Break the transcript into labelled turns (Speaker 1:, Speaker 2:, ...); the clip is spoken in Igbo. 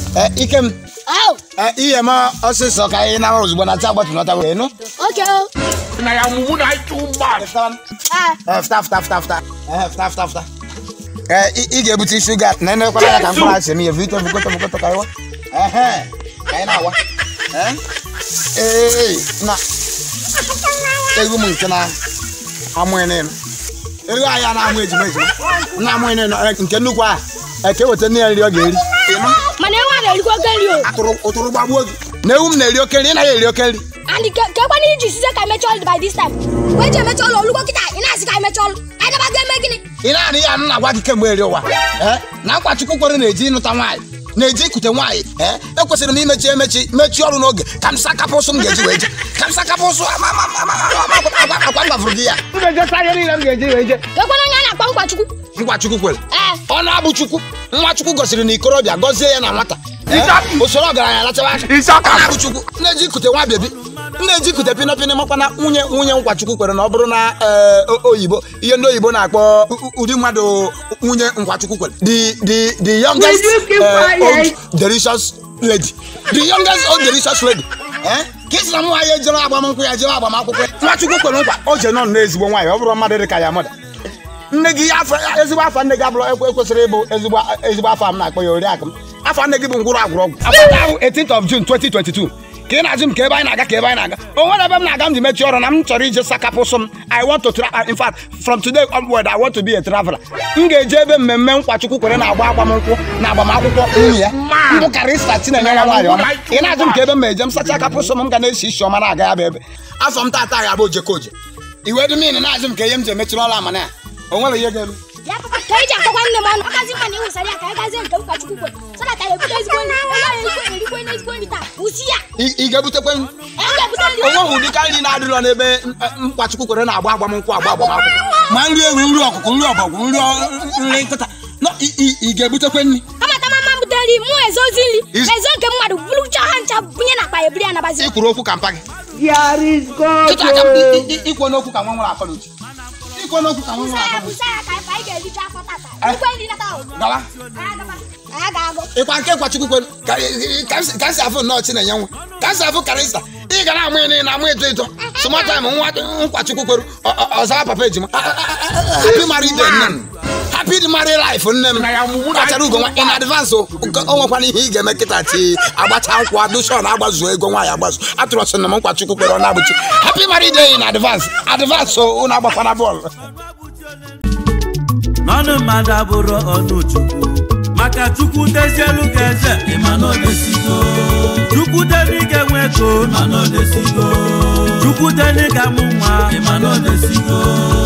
Speaker 1: Eh, ike m
Speaker 2: Au.
Speaker 1: eh, ihe m ọsịsọ ka anyị nara ozugbo na taa gbatụnọta wee nụ
Speaker 2: Okay o.
Speaker 3: na ya mumu na too much.
Speaker 2: Ah.
Speaker 1: Eh, fta fta fta fta Eh, fta fta fta Eh, ị ị ga-ebute shuga na enekwana ya ka mkpụrụ asị m ihe vito vukoto vukoto ka ịwa ehe ka anyị na-awa Eh? ee na egwu m nke na amụghị n'elu ego anyị a na-amụ ejima ejima na amụghị n'elu eh, nke nnukwu a eke weta nne ya nri ọ ga-eri Ịnụ?
Speaker 2: Mana ewu a na-erikwa oke nri o.
Speaker 1: Atụrụ- ụtụrụ gbagbuo gị na ewu m na-eri oke nri ị naghị eri oke nri
Speaker 2: And ke kekwana iji size ka emecha ọlụ by this time. Wee ji emecha ọlụ olugbo kịta ị na-asị ka emecha ọlụ. Anyị nabago eme gịnị?
Speaker 1: ị na-anụ ihe anụ na-agwa gị kemgbe eri ụwa ee na akwa chukwu kwere na-eji ịnụta nwaanyị na-eji ikute nwaanyị ee ekwesịrị m imechi emechi mechie ọrụ n'oge ka m sakapụ ụsụ m ga-eji wee je ka m sakapụ ụsụ ama- ama- ama- ama- ama- ama- akwa akwa m gwafụrụ gị ya
Speaker 3: M ga-eje saa ihe niile m ga-eji wee je.
Speaker 2: Kekwana onye a na-akpọ nkwa Chukwu.
Speaker 1: ngwa chukwu kwere
Speaker 2: Ee.
Speaker 1: ọ na-abụ chukwu nwa chukwu gosiri na ikorobịa gọzie ya na nwata Ee,
Speaker 3: Ịsa-
Speaker 1: usoro ọgaranya lachaba aka
Speaker 3: Ịsa aka.
Speaker 1: ọ na-abụ chukwu na-eji ikute nwa bebi na-eji ikute pinọpinọ makwana nwunye nwunye nkwa chukwu kwere na ọ bụrụ na ee, o- oyibo ihe ndị oyibo na-akpọ u- u- ụdị mmadụ nwunye nkwa chukwu kwere the the the youngest
Speaker 3: Will you keep
Speaker 1: eh,
Speaker 3: quiet?
Speaker 1: old delicious lady the youngest old delicious lady Eh? ka isi na nwaanyị ejere agbamnkwụ ya jere agbamakwụkwọ ya nwa chukwu kwere nkwa o je nọ n'ezigbo nwaanyị ọ bụrụ mmadụ dị ka ya mụda nne gị afọ ezigbo afọ nne gị abụrụ ekwe ekwesịrị ịbụ ezigbo ezigbo afọ m na-akpọ ya oriakụ m afọ nne gị bụ ngwụrụ agwụrụ ọgwụ afọ taa bụ 18th of June 2022 ka ị na-ajụ m ka ebe anyị na-aga ka ebe anyị na-aga o nwere ebe m na-aga m ji mechie ọrụ na m chọrọ ije sakapụ sụ m I want to tra- in fact from today onward I want to be a traveler m ga-eje ebe mmemme nkwachukwu kwere na-agba agbamnkwụ na agbamakwụkwọ nwunye ya mbụ karịsta Chinenye nwa nwaanyị ọma ị na-ajụ m ka ebe m ma eje m sacha akapụ sụ m m ga na-esi isi ọma na-aga ya bụ ebe afọ m tata ga-abụ ojekoje iwe dị min na-ajụ m ka ihe m ji emechiri ọrụ amana ya o nwere ihe ga-eme
Speaker 2: Ya papa ka iji akọkwa nne m ọnụ. Ọkazi mma na ịwụsara ya ka anyị gazie nke nkwa Chukwu kwere. So that anyị ebute ezigbo nri. Onye anyị erikwe erikwe n'ezigbo nri taa. Usi ya.
Speaker 1: ị ị ga-ebutekwe m
Speaker 2: Anyị ga-ebute nri.
Speaker 1: onwe ụdị ka nri na-adịrọ n'ebe mkpachukwu kwere na-agba agbamnkwụ agba agbamakwụkwọ ma nri ewu nri ọkụkụ nri ọbọgwụ nri ọ- nri nkịta nọ ị- ị ị ga-ebutekwe nri
Speaker 2: Amata mama m bute nri mụ ezozi nri.
Speaker 1: Is-
Speaker 2: Ezo nke mmadụ bụrụcha ha ncha bunye na akpa ya ebiri ya nabazi.
Speaker 1: ikwuru okwu ka mpa gị
Speaker 3: There is God.
Speaker 1: kịta aka m i- i- ikwe n'okwu ka nwa nwere akọ n'uche ikwe n'okwu ka nwa
Speaker 2: Busa
Speaker 1: nwere
Speaker 2: ya
Speaker 1: akọ n'uche
Speaker 2: busa ya ka anyị ga-ericha afọ tata.
Speaker 1: Eh.
Speaker 2: Ikwe nri nata ahụ.
Speaker 1: gawa
Speaker 2: Anyị agaba. Anyị ga-agụ.
Speaker 1: ịkwa nke kwachukwu kwere ka ka m si- ka m si afụ nnọọ Chinenye nwa ka m si afụ karịsta ị ga na-amụ ịnị na amụ eto eto sụmataim nwa nkwachukwu kwere ọ- ọ- ọzara papa ejima happy married day nne m happy married life nne m
Speaker 3: Na ya mụmụ na-
Speaker 1: kpachara ugo nwa in advance o nke- o nwekwana ihe ị ga-eme kịta ti agbacha nkwụ adushon agbazuo ego nwaanyị agbazu atụrụ ọsị na m nkwachukwu kwere ọ na-abụchi happy married day in advance advance o unu agbakwana bọọlụ
Speaker 4: n'ọnụ mmadụ abụrụ ọnụ chukwu maka chukwu dezielu ka eze ịma na odesigo chukwu deni ga-enwe ego ịma na odesigo chukwu deni ga-amụ nwa ịma na odesigo